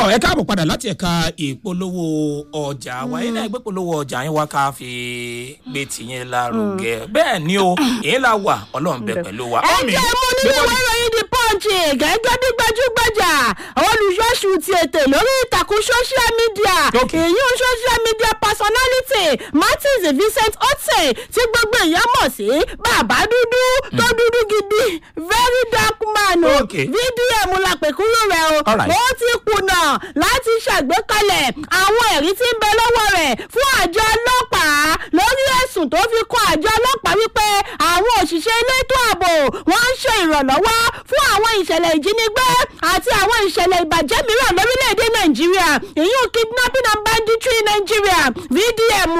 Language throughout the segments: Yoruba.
tọ́ ẹ káàbọ̀ padà láti ẹ̀ka ìpolówó ọjà wa yín náà gbé polówó ọjà yín wá ká fi gbé tìyín lárugẹ bẹ́ẹ̀ ni o èyí la wà ọlọ́run bẹ pẹ̀lú wa. ẹ jẹ́ mú nínú ìwé ìròyìn the punch gẹ́gẹ́ bí gbajúgbajà olùṣọ́ṣù ti ètè lórí ìtàkùn social media Okay. èyí social media personality martins vincent otse tí gbogbo èèyàn mọ̀ sí bàbá dúdú tó dúdú gidi very dark man o Okay. vdm la pè kúrò rẹ̀ o Alright. ó ti kùnà láti ṣàgbékalẹ̀ àwọn ẹ̀rí tí ń bẹ lọ́wọ́ rẹ̀ fún àjọ ọlọ́pàá lórí ẹ̀sùn tó fi kọ́ àjọ ọlọ́pàá wípé àwọn òṣìṣẹ́ elétò ààbò wọ́n ń ṣe ìrànlọ́wọ́ fún àwọn ìṣẹ̀lẹ̀ ìjínigbé àti àwọn ìṣẹ̀lẹ̀ ìbàjẹ́ mìíràn lórílẹ̀‐èdè nàìjíríà èyí kidnapping and banditry in nigeria vdm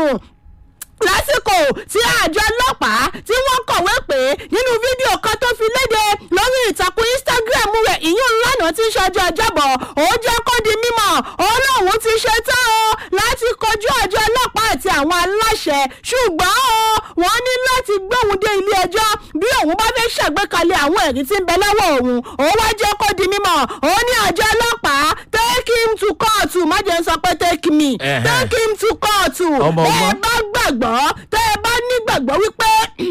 lásìkò tí àjọ ọlọ́pàá tí wọ́n kọ̀wé pé nínú fídíò kan tó fi léde lórí ìtàkùn instagram rẹ̀ ìyún lánàá tí ń ṣọjọ́ ọjọ́bọ̀ ó jẹ́ kó di mímọ̀ olóhùn ti ṣe tán o láti kojú àjọ ọlọ́pàá àti àwọn aláṣẹ ṣùgbọ́n o wọ́n ní láti gbóhùn dé ilé ẹjọ́ bí òun bá fẹ́ ṣàgbékalẹ̀ àwọn ẹ̀rí tí ń bẹ lọ́wọ́ òun ó wá jẹ́ kó di mímọ̀ ó ní àjọ ọlọ́pàá take him to court má jẹ́ ń sọ pé take me Ẹ̀hẹ́. take him to court Ọmọ bẹ́ẹ̀ ọgbọ́n. bá gbàgbọ́ tẹ́ ẹ bá nígbàgbọ́ wípé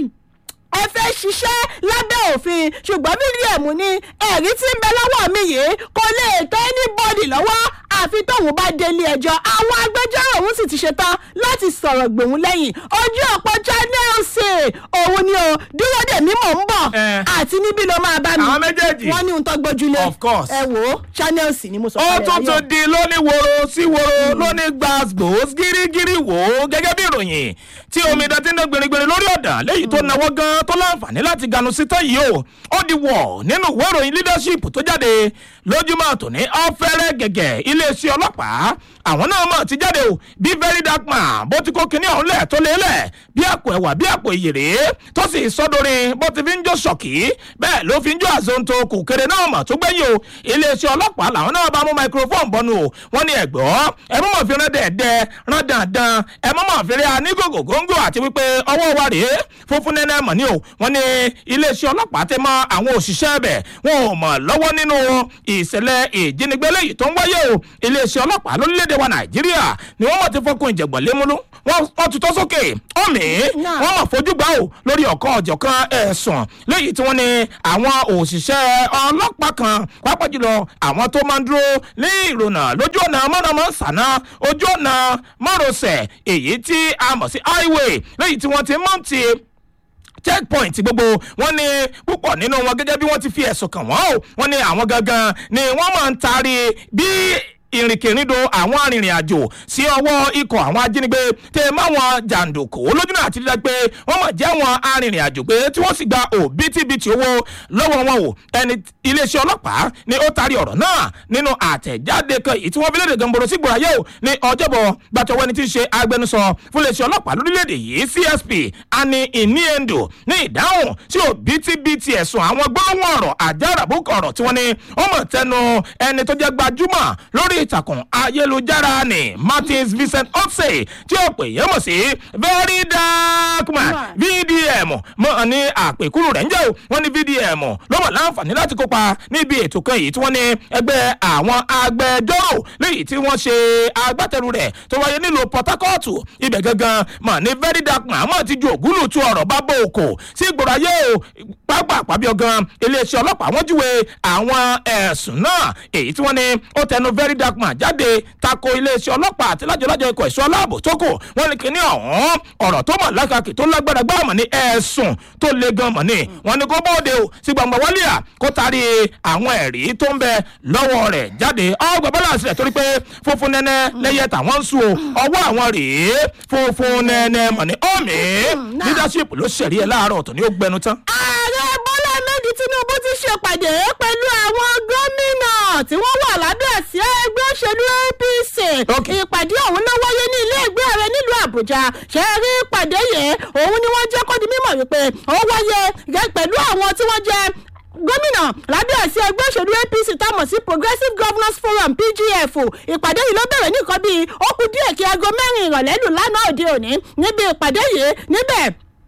ẹ fẹ́ ṣiṣẹ́ lábẹ́ òfin ṣùgbọ́n mílíọ̀nù ní ẹ̀rí tí ń bẹ lọ́wọ́ mi yìí kò lè tẹ́ anybody lọ́wọ́ àfi tóun bá délé ẹjọ́ àwọn agbẹjọ́rò òun sì ti ṣetán láti sọ̀rọ̀ gbòun lẹ́yìn ojú ọ̀pọ̀ channels òun ni o dúró dè mí mò ń bọ̀ Eh. àti níbí ló máa bá mi Àwọn méjèèjì. wọ́n ní ohun tó gbójúlé Of course. ẹ wò ó channels ni mo sọ ó kalẹ̀ tún láyọ̀. tún di lóní woro sí woro lóní gbàgbós gírígírí wò ó gẹ́gẹ́ bí ìròyìn tí omidan ti ń dán gbèrègbèrè lórí ọ̀dà léyìí tó náwó gan tó láǹfààní láti ganu síta yìí o ó di wọ̀ nínú ìwé ìròyìn leadership tó jáde lójúmọ́ tòní ọ̀fẹ́rẹ́ gẹ̀gẹ̀ iléeṣẹ́ ọlọ́pàá àwọn náà mọ̀ ti jáde o bí very dark man bó ti kó kinní ọ̀hún lẹ̀ tó lélẹ̀ bí àpò ẹ̀wà bí àpò ìyèrè tó sì sọ́dọ̀rin bó ti fi ń jó ṣọ̀kì bẹ́ẹ̀ ló fi ń jó àzonto kò kéré náà mọ̀ tó gbẹ́yìn o iléeṣẹ́ ọlọ́pàá làwọn náà bá mú microphone bọ́nu o wọ́n ní ẹ̀gbọ́ ẹ mọ̀ mọ̀ fi rán dẹ̀ẹ̀dẹ̀ rán dandan ẹ mọ̀ mọ̀ fi rí anígògò góńgò àti wípé ọwọ́ wa rèé funfun nẹ́nẹ́ mọ̀ ní o wọ́n ní iléeṣẹ́ ọlọ́pàá ti mọ àwọn òṣìṣẹ́ bẹ̀ wọn ò mọ̀ lọ́wọ́ nínú ìṣẹ̀lẹ̀ ìjínigbé lẹ́yìn tó ń wáyé o iléeṣẹ́ ọlọ́pàá lórílẹ̀‐èdè wa nàìjíríà ni wọ́n mọ̀ ti fọkùn ìjẹ̀gbọ̀n lémúlú wọ́n wọ́n tutọ́ sókè ọ̀mì Náà. wọ́n mọ̀ fojú gbà o lórí ọ̀kan ọ̀jọ̀kan ẹ̀sùn lẹ́yìn tí wọ́n ní àwọn òṣìṣẹ́ ọlọ́pàá kan pápá jùlọ àwọn tó máa ń dúró ní ìrònà lójú ọ̀nà mọ́nàmọ́ sànà ojú ọ̀nà márosẹ̀ èyí tí a mọ̀ sí highway lẹ́yìn tí wọ́n ti mọ̀ ti checkpoint gbogbo wọn ní púpọ̀ nínú wọn gẹ́gẹ́ bí wọ́n ti fi ẹ̀sùn kàn wọ́n o wọ́n ní àwọn gangan ni wọ́n máa ń taari bí ìrìnkèrindò àwọn arìnrìn-àjò sí ọwọ́ ikọ̀ àwọn ajínigbé tẹ máwọn jàǹdùkú lójúnà àti dídá pé wọ́n mọ̀ jẹ́ àwọn arìnrìn-àjò pé tí wọ́n sì gba òbítíbitì owó lọ́wọ́ wọn o ẹni iléeṣẹ́ ọlọ́pàá ni ó taari ọ̀rọ̀ náà nínú àtẹ̀jáde kan èyí tí wọ́n fi léde gamboro sí gbòòrà yóò ní ọjọ́bọ̀ gbàtọ̀wọ́ ẹni tí ń ṣe agbẹnusọ fún iléeṣẹ́ ọlọ́pàá lórílẹ̀‐èdè yìí csp ani iniendo ní ìdáhùn sí òbítíbitì ẹ̀sùn àwọn gbólóhùn ọ̀rọ̀ àjàràbùkù ọ̀rọ̀ tí wọ́n ní wọ́n mọ̀ tẹnu ẹni tó jẹ́ gbajúmọ̀ lórí ìtàkùn ayélujára ni martins vincent otse tí ó pè yẹn mọ̀ sí very dark man vdm mọ̀ ní àpèkúrú rẹ̀ ń jẹ́ o wọ́n ní vdm ló mọ̀ láǹfààní láti kópa níbi ètò kan yìí tí wọ́n ní ẹgbẹ́ àwọn agbẹjọ́rò léyìí tí wọ́n ṣe agbátẹrù rẹ̀ tó wáyé nílùú port harcourt ibẹ̀ gangan mọ̀ ní very dark man mọ̀ ti ju ògúlù tu ọ̀rọ̀ bá bò kò sí ìgboro ayé o pápá àpábí ọgán iléeṣẹ́ ọlọ́pàá wọ́n júwe àwọn ẹ̀sùn náà èyí tí wọ́n ní ó tẹnu very dark man jáde tako iléeṣẹ́ ọlọ́pàá àti lájọlájọ ikọ̀ ẹ̀ṣọ́ aláàbò tó kù wọ́n ní kíní ọ̀hún ọ̀rọ̀ tó mọ̀ lákàkì tó lágbára gbá mọ̀ ní ẹ̀sùn tó le gan mọ̀ ní wọ́n ní kó bóde o sí gbàngbà wálé à kó taari àwọn ẹ̀rí tó ń bẹ lọ́wọ́ rẹ̀ jáde ọgbà balance rẹ̀ torí pé funfun nẹ́nẹ́ lẹ́yẹ tàwọn ń sùn o ọwọ́ àwọn rèé funfun nẹ́nẹ́ mọ̀ ní ọ̀mí náà. leadership ló ṣẹ̀rí ẹ̀ láàárọ̀ ọ̀tọ̀ ní ó gbẹnu tán. ààrẹ bọ́lá ahmed tinubu ti ṣèpàdé pẹ̀lú àwọn gómìnà tí wọ́n wà lábẹ́ àsíá ẹgbẹ́ òṣèlú apc Ok. ìpàdé ọ̀hún náà wáyé ní ilé ìgbé ààrẹ nílùú àbújá ṣe é rí ìpàdé yẹn òun ni wọ́n jẹ́ kó di mímọ̀ wípé ó wáyé gẹ́ pẹ̀lú àwọn tí wọ́n jẹ́ gómìnà lábẹ́ àsíá ẹgbẹ́ òṣèlú apc támọ̀ sí progressive governors forum pgf ìpàdé yìí ló bẹ̀rẹ̀ nìkan bíi ó kù díẹ̀ kí aago mẹ́rin ìrọ̀lẹ́ lù lánàá òde òní níbi ìpàdé yìí níbẹ̀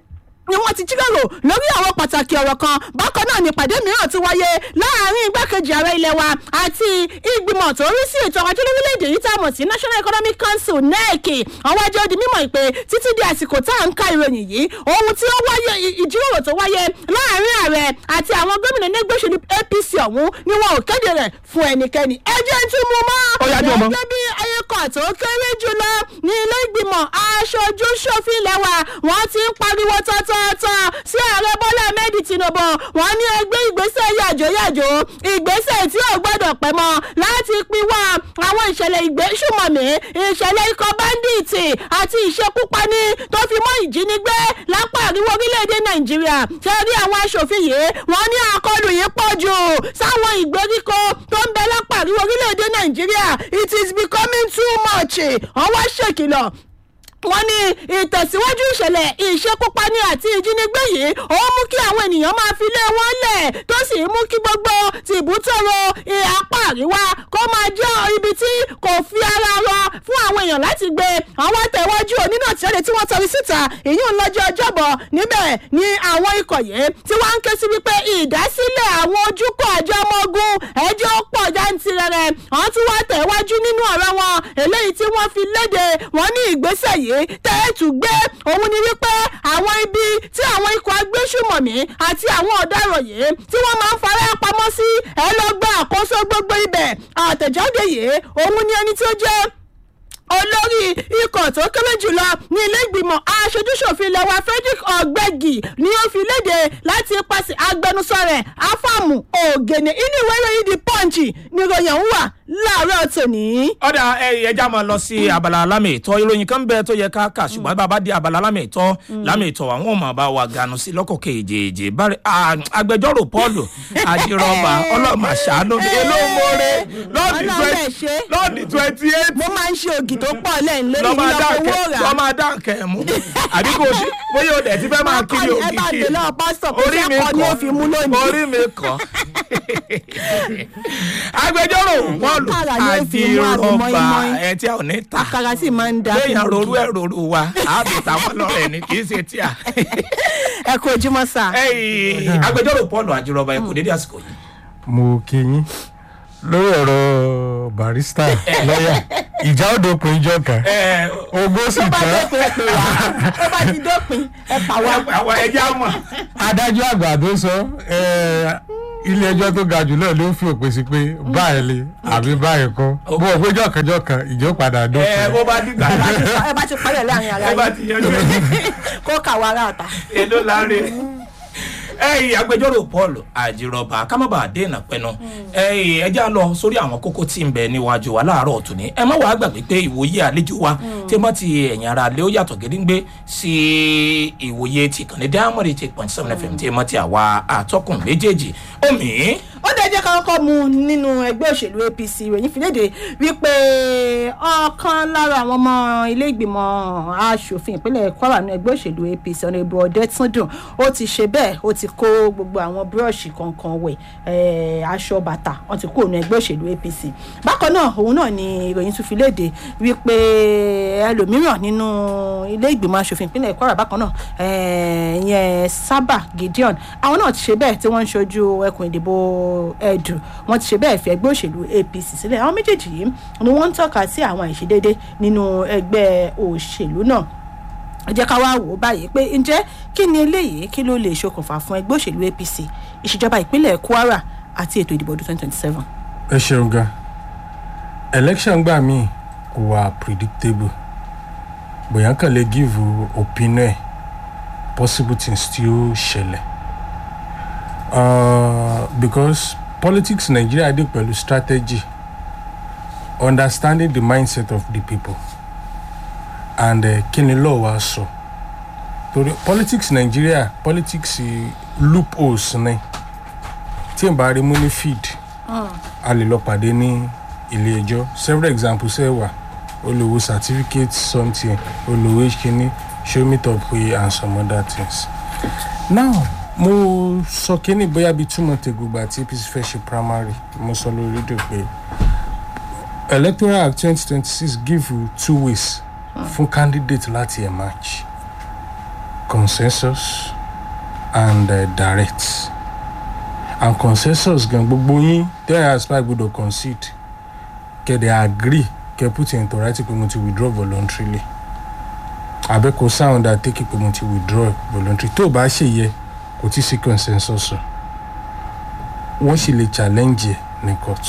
ni wọ́n ti jíròrò lórí àwọn pàtàkì ọ̀rọ̀ kan bákan náà ni ìpàdé mìíràn ti wáyé láàrin igbákejì ààrẹ ilẹ̀ wa àti ìgbìmọ̀ tó rí sí ètò ọrọ̀ ajé lórílẹ̀‐èdè yìí tá a mọ̀ sí national economic council nec àwọn ẹjọ́ di mímọ̀ ìpè títí di àsìkò tá à ń ka ìròyìn yìí ohun tí ó wáyé ìjíròrò tó wáyé láàrin ààrẹ àti àwọn gómìnà ẹgbẹ́ òṣèlú apc ọ̀hún ni wọn ò kéde rẹ̀ fún ẹnikẹ́ni ẹjẹ́ tí mo mọ́ Ó yá, jọ̀ọ́ mọ́. gẹ́gẹ́ bí ayékọ̀ tó kéré jùlọ ní ilé ìgbìmọ̀ aṣojú ṣòfin ilẹ̀ wa wọ́n ti ń pariwo tọ́tọ́tọ́ sí ààrẹ bọ́lá ahmed tinubu wọ́n ní ẹgbẹ́ ìgbésẹ̀ yàjóyàjó ìgbésẹ̀ tí ò gbọ́dọ̀ pẹ́ mọ́ láti pinwọ́ àwọn ìṣẹ̀lẹ̀ ìgbésùmọ̀mí ìṣẹ̀lẹ̀ ikọ̀ báńdíìtì àti ìṣekúpani tó fi mọ́ ìjínigbé lápá àríwá orílẹ̀-èdè nàìjíríà ṣe rí àwọn aṣòfin yìí wọ́n ní àkọlù yìí pọ̀ jù sáwọn ìgbèríko tó ń bẹ lápá àríwá orílẹ̀-èdè nàìjíríà it is becoming too much ọwọ́ ṣèkìlọ̀ wọ́n ní ìtẹ̀síwájú ìṣẹ̀lẹ̀ ìṣekúpani àti ìjínigbé yìí ó mú kí àwọn ènìyàn máa fi lé wọn lẹ̀ tó sì mú kí gbogbo tìbútòrò apá àríwá kó máa jẹ́ ibi tí kò fi ara rọ fún àwọn èèyàn láti gbé àwọn àtẹ̀wájú onínà tí ó lè tí wọ́n tọrí síta èyí ń lọ́jọ́ ọjọ́bọ̀ níbẹ̀ ni àwọn ikọ̀ yìí tí wọ́n ń ké sí wípé ìdásílẹ̀ àwọn ojúkọ̀ àjọ ọmọ ogun ẹjọ́ pọ̀ jáǹtirẹrẹ wọ́n tún wá tẹ̀wájú nínú ọ̀rọ̀ wọn eléyìí tí wọ́n fi léde wọ́n ní ìgbésẹ̀ yìí tẹ́ẹ̀tù gbé òun ni wípé àwọn ibi tí àwọn ikọ̀ agbésùmọ̀mí àti àwọn ọ̀daràn yìí tí wọ́n máa ń fara pamọ́ sí ẹ lọ gba àkóso gbogbo ibẹ̀ àtẹ̀jáde yìí òun ni ẹni tí ó jẹ́ olórí ikọ̀ tó kéré jùlọ ní ilé ìgbìmọ̀ aṣojúṣòfin lẹ́wà frederick ọ̀gbẹ́gì ni ó fi léde láti ipasẹ̀ agbẹnusọ rẹ̀ áfàmù ògènè inú ìwé ìròyìn the punch ni ìròyìn ọ̀hún wà láàárọ̀ tòní. ọ̀dà ẹja máa lọ sí abala lámì ìtọ́ ìròyìn kan bẹ́ẹ̀ tó yẹ ká kà ṣùgbọ́n bàbá di abala lámì ìtọ́ lámì ìtọ́ àwọn ọmọ bá wa ganu sí lọ́kọ̀ kejì bari agbẹjọ́rò paul ajírọ́bà ọlọ́mà ṣàánú mi elómore Ọlọ́run ẹ̀ ṣe. lọ́ọ̀dì twenty eight mo máa ń ṣe ògì tó pọ̀ lẹ́yìn lórí lọ́mọ ìlọ́pọ̀ owó adáǹkẹ́ rà. lọ́mọ adáǹkẹ́ mú àbí kò sí bóyá o dẹ̀ ti fẹ́ máa kiri ẹ ògì bá kiri dè lọ́wọ́ pásítọ̀ pé orí mi sẹ́kọ̀ọ́ ni ó fi mú kọ́ lónìí. orí mi kọ́ agbẹjọ́rò paul Àkàrà ni ó fi mú àbí ajírọ́bà mọ́ínmọ́ín. ẹ tí a ò ní ta àkàrà sì máa ń da. léèyàn rorú ẹ rorú wa àbí táwọn lọrẹ ni kì í ṣe tíà. ẹ kú ojúmọ́ sà. Ẹyìn, agbẹjọ́rò paul ajírọ́bà ẹ kò dédé àsìkò yìí. mo kí yín lórí ọ̀rọ̀ barista lọ́yà ìjà ó dópin ìjọ kan ẹ ogún sì tó bá tán dópin ẹ pè wá tó bá ti dópin ẹ pa wá. àwọn ẹja mọ̀. adájọ́ àgbà tó sọ ilé ẹjọ́ tó ga jù náà ló fi òpin sí pé báyìí le àbí báyìí kọ́ bó o péjọ kẹjọ kan ìjọ padà ẹ dópin bó bá dìgbà ẹ bá ti láti pa- ẹ bá ti parí ẹ láàrin ara ẹ bá yín ti yanjú ẹ kó kà wá ara ọ̀tá. èló láre. ẹyìn agbẹjọ́rò paul ajírọ́bà kámábà dènà pẹnu ẹyìn ẹjẹ́ á lọ sórí àwọn kókó tí ń bẹ níwájú wa láàárọ̀ ọ̀tún ní ẹ má wàá gbàgbé pé ìwòye àlejò wa tí wọ́n ti ẹ̀yìn ara lé ó yàtọ̀ gédéńgbé sí ìwòye ti kànní diamond eight point seven fm tí wọ́n ti àwa àtọkùn méjèèjì omi ó dẹ̀ jẹ́ ká kọ́kọ́ mu nínú ẹgbẹ́ òṣèlú apc ìròyìn fìlédè wípé ọ̀kan lára àwọn ọmọ ilé ìgbìmọ̀ asòfin ìpínlẹ̀ kwara ní ẹgbẹ́ òṣèlú apc ọ̀nàbù ọ̀dẹ́túndùn ó ti ṣe bẹ́ẹ̀ ó ti kó gbogbo àwọn búrọ́ọ̀ṣì kankan wẹ̀ eh, aṣọ bàtà wọ́n ti kó òun ẹgbẹ́ òṣèlú apc bákan náà òun náà ni ìròyìn tún fi léde wípé ẹlòmíràn nínú ilé ìgbìmọ̀ asòfin ìpínlẹ̀ kwara bákan náà eh, ìyẹn sábà gideon àwọn náà ti ṣe bẹ́ẹ̀ tí wọ́n ń ṣojú ẹkùn ìdìbò ẹ̀dù wọ́n ti ṣe bẹ́ẹ̀ fi ẹgbẹ́ òṣèlú apc sílẹ̀ àwọn méjèèjì yìí ni wọ́n ń tọ́ka sí àwọn àìṣedéédé nínú ẹgbẹ́ òṣèlú náà ẹ jẹ́ ká wá wò ó báyìí pé ǹjẹ́ kí ni eléyìí kí ló lè ṣokùnfà fún ẹgbẹ́ òṣèlú apc ìṣèjọba ìpínlẹ̀ kwara àti ètò ìdìbò ọdún twenty twenty seven. ẹ ṣeun gan election gbà mí kò wà predictable bóyá kàn lè give opinion ẹ possible things tí ó ṣẹlẹ̀ uh, because politics nigeria dey pẹ̀lú strategy understanding the mindset of the people and uh, kí ni law wa sọ torí politics nigeria politics eh, loopholes ni tí n bá rí mú ní feed a lè lọ pàdé ní ilé ẹjọ́ several examples ẹ wà olùwò certificate something olùwò kínní show me top way and some other things. now mo sọ kínní bóyá bíi two months ago gba tí apc fẹ́ ṣe primary mo sọ lórí rédíò pé electoral act twenty twenty six give you two ways fún candidate láti emerge consensus and uh, direct and consensus gan gbogbo yín tẹ́ ẹ̀ aspire gbọ́dọ̀ concede kẹ́dẹ̀ agree kẹ́ put into writing pé mo ti withdraw voluntarily abẹ́kọ̀ sound àtẹ́kì pé mo ti withdraw voluntarily tó o bá ṣe yẹ kò tí sí consensus o wọ́n sì lè challenge ẹ̀ ní court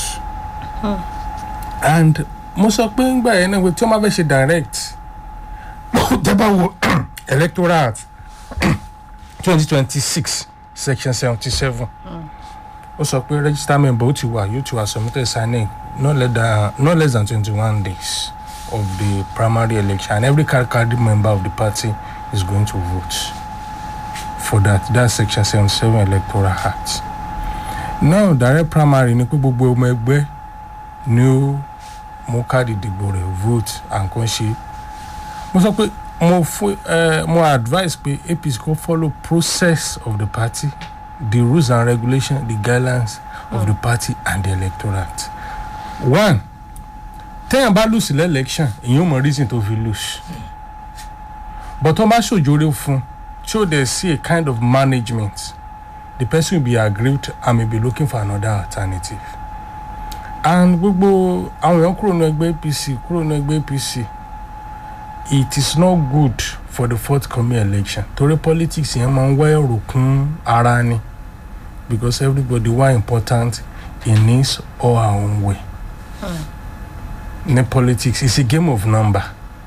and mo sọ pé ńgbà yẹn náà pé tí wọ́n bá fẹ́ ṣe direct tẹ́ bá wo electoral act twenty twenty six section seventy seven ó sọ pé register member ó ti wà yóò ti wà submitted signing no less than no less than twenty one days of the primary election and every card carrying member of the party is going to vote for that that section seventy seven electoral act now direct primary ni pé gbogbo ọmọ ẹgbẹ́ ni ó mú káàdì ìdìbò rẹ̀ vote and kan ṣe mo sọ pé mo fún ẹ mo advise pé apc kò follow process of the party the rules and regulations the guidelines of the party and the electoral act one téèyàn bá lose ilé election èyàn ò mọ reason tó fi lose but tó bá ṣòjórè fún tí ó dẹ̀ sí a kind of management the person will be aggrieved and may be looking for another alternative and gbogbo àwọn èèyàn kúrò ní ẹgbẹ́ apc kúrò ní ẹgbẹ́ apc it is not good for the forthcoming election torí politics yẹn máa ń wá èrò kún ara ni because everybody wá important in his or her own way ní politics it's a game of number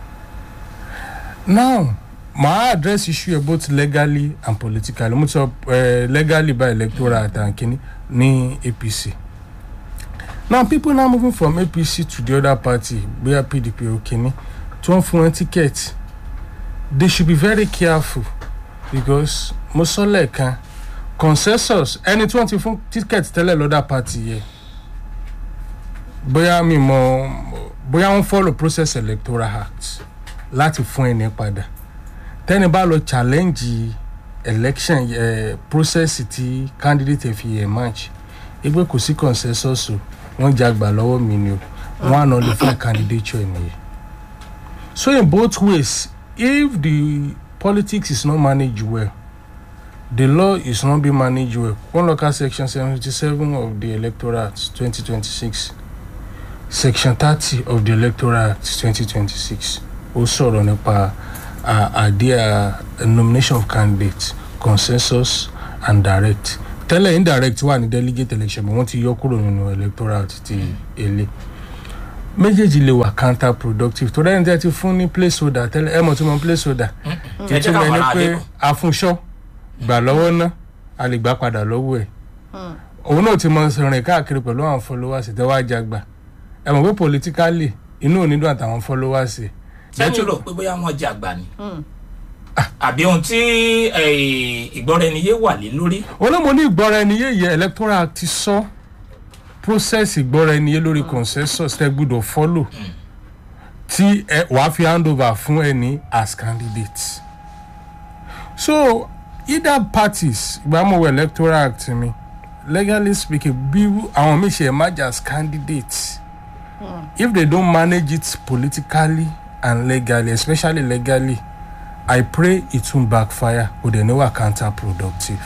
now màá address issue yẹn both legally and politically mo sọ uh, legally by electoral àtàkìní ní apc now people now moving from apc to the other party bóyá pdp or kìíní tí wọ́n fún wọn ticket they should be very careful because mo sọ lẹ́ẹ̀kan consensus ẹni tí wọ́n ti fún ticket tẹ́lẹ̀ lọ́dà party yẹ bóyá mi mọ bóyá wọ́n follow process electoral act láti fún ẹni padà tẹ́ni bá lọ challenge election uh, process tí candidate fi emerge ẹgbẹ́ kò sí consensus o wọ́n jagbà lọ́wọ́ mi ni o wọ́n á nà lè fún candidature nìyẹn so in both ways if the politics is not managed well the law is not being managed well one local section seventy-seven of the electoral act twenty twenty-six section thirty of the electoral act twenty twenty-six ó sọ̀rọ̀ nípa àdíà nomination of candidates consensus and direct tẹ́lẹ̀ indirect wà ní delegate election but wọ́n ti yọ kúrò nínú electoral act ti èlé méjèèjì lè wà counter productive torí ẹni tí a ti fún ní placeholder tẹ́lẹ̀ ẹ mọ̀ tí mo placeholder ìtumọ̀ ẹni pé afúnṣọ́ gbà lọ́wọ́ ná a lè gbà padà lọ́wọ́ ẹ̀ òun náà ti mọ rìn káàkiri pẹ̀lú àwọn followers tẹ́ wá jágbà ẹ mọ̀ pé politically inú òní dùn àtàwọn followers ẹ̀ sẹ́yìn rò pé bóyá wọ́n jẹ àgbà ni àbí ohun tí ìgbọ́ra ẹni yé wà lé lórí. olómo ní ìgbọ́ra ẹni yé yẹ electoral ti sọ process ìgbọ́ra ẹni yé lórí consensus tẹ gbọ́dọ̀ follow tí ẹ wàá fi hand over fún ẹni as candidate so either parties ìgbàmọ̀wé electoral act mi legally speaking bí àwọn míì ṣe emerge as candidates mm. if they don't manage it politically and legally especially legally i pray it won't backfire kò dẹ̀ ní wà counterproductive.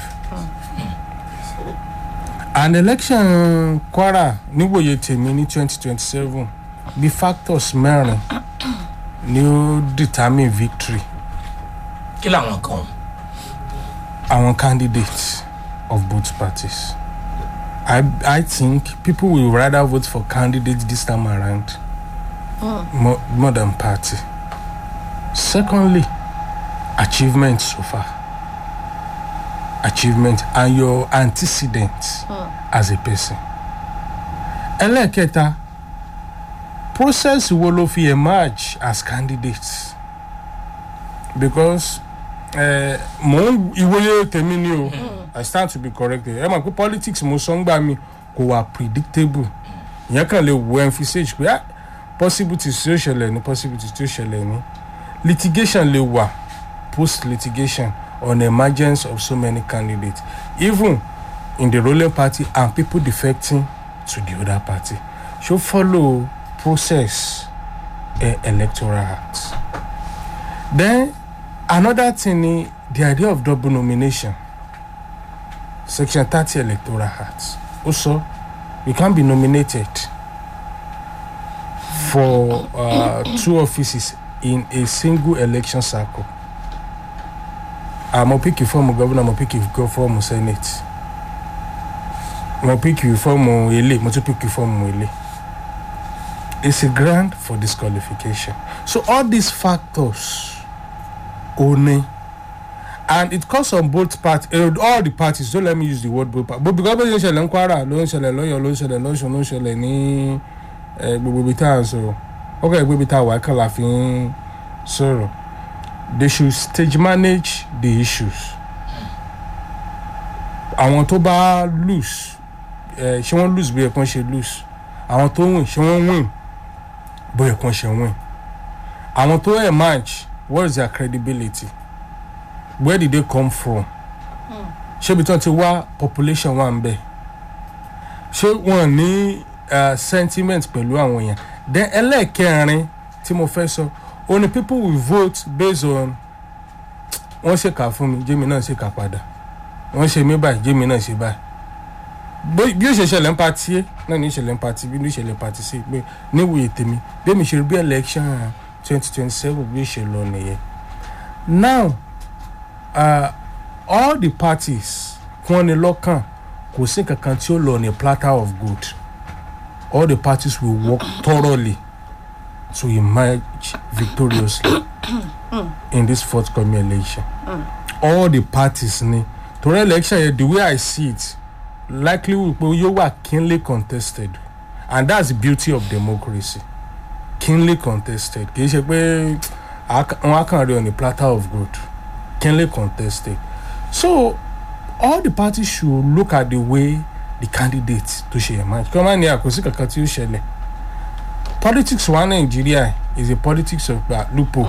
and election kwara níwòye tèmi ní twenty twenty seven bí factors mẹ́rin ni ó determine victory. kí làwọn kan. àwọn candidates of both parties. I, I think people will rather vote for candidates this time around mm. more, more than party. Secondly, achievements so far. Achievement and your antecedents mm. as a person. Ẹlẹ́kẹta, process wo ló fi emerge as candidates because uh, mo ń ìwòye tèmi ni o. Mm. I stand to be corrected ẹ mọ̀ pé politics mo sọ ń gbà mí kò wà predictable ìyẹn kàn lè wo emphasage pé possibilities tí ó ṣẹlẹ̀ ní possibilities tí ó ṣẹlẹ̀ ní litigation lè wà post litigation on the emergence of so many candidates even in the ruling party and people defecting to the other party so follow process uh, electoral act then another thing ni the idea of double nomination section thirty electoral act ó sọ you can be nominated for uh, two offices in a single election cycle àmọ́ píkì fọ́ọ̀mù gọ́vùnà mo píkì fọ́ọ̀mù senate mo píkì fọ́ọ̀mù ilé mo tún píkì fọ́ọ̀mù ilé it's a grant for disqualification so all these factors only and it comes on both parties uh, all the parties don't let me use the word both parties but because bó ṣe ń ṣẹlẹ̀ ń kwara ló ń ṣẹlẹ̀ lọ́yọ̀ ló ń ṣẹlẹ̀ lọ́sùn ló ń ṣẹlẹ̀ ní eh, gbogbo ibi tá à ń sọ̀rọ̀ ó kẹ́ ẹ̀ gbé ibi tá a wà kàn la fi ń sọ̀rọ̀ they should stage manage the issues àwọn tó bá lose eh, ṣé wọ́n lose bóyá kàn ṣe lose àwọn tó win ṣé wọ́n win bóyá kàn ṣe win àwọn tó emerge what is their credibility where did they come from ṣé ibi tí wọ́n ti wá population wà ń bẹ̀ ṣé wọ́n ní uh, sentiment pẹ̀lú àwọn èèyàn then ẹlẹ́ẹ̀kẹrin tí mo fẹ́ sọ ó ní people will vote based on wọ́n ṣèkà fún mi jẹ́mi náà ṣèkà padà wọ́n ṣe mí báyìí jẹ́mi náà ṣe báyìí Bó- bí ó ṣe ṣẹlẹ̀ ń patí é náà ní ìṣẹ̀lẹ̀ ń patí bí ó ṣẹlẹ̀ ń patí sí pé níwòye tèmi bí èmi ṣe rí bí election twenty twenty seven bí ó ṣe lọ nìyẹn now uh, all the parties wọ́n ní lọ́kàn kò sí kankan tí ó lọ ní platter of good all the parties will work thoroughly to emerge victoriously in this forthcoming election all the parties ni torí election yẹn the way i see it likely wípé yóò wà keenly contested and that's the beauty of democracy keenly contested kì í ṣe pé a- wọn á kàn rí on a platter of good keenly contested so all the parties should look at the way the candidate tó ṣe emerge kí wọ́n má ní àkóso kankan tí ó ṣẹlẹ̀ politics wa nàìjíríà is a politics of uh, lupo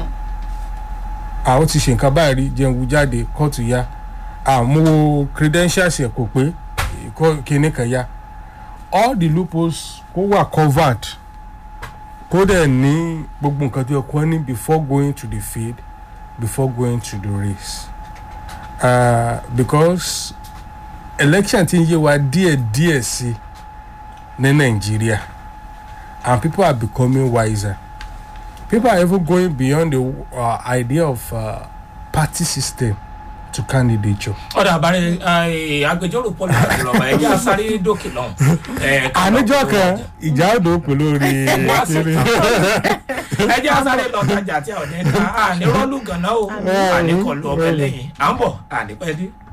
àwọn ti ṣe nǹkan báyìí rí jẹun wú jáde kóòtù ya àmúwo credentials ẹ̀ kò pé kó- kinní kan ya all the loopholes kó wà covered kó dẹ̀ ní gbogbo nǹkan tó yẹ kó ní before going to the field before going to the race uh, because election ti ń yé wa díẹ̀ díẹ̀ sí ní nàìjíríà and people are becoming wiser people are even going beyond the uh, idea of uh, party system to candidature. ọ̀dà àbárẹ̀ agbẹjọ́rò pọ́lì àdúrà ẹ̀jẹ̀ asáré dókè lọ́hùn. Eh, ká lọ àníjọ́ polówó kan ọjà. ìjà òdò pè lórí kiri. ẹjẹ́ asáré lọ tajà tí a ò ní ta àní rọ́ọ̀lù gànà o àní kọlu ọbẹ̀ lẹ́yìn à ń bọ̀ àní pẹ́ dé.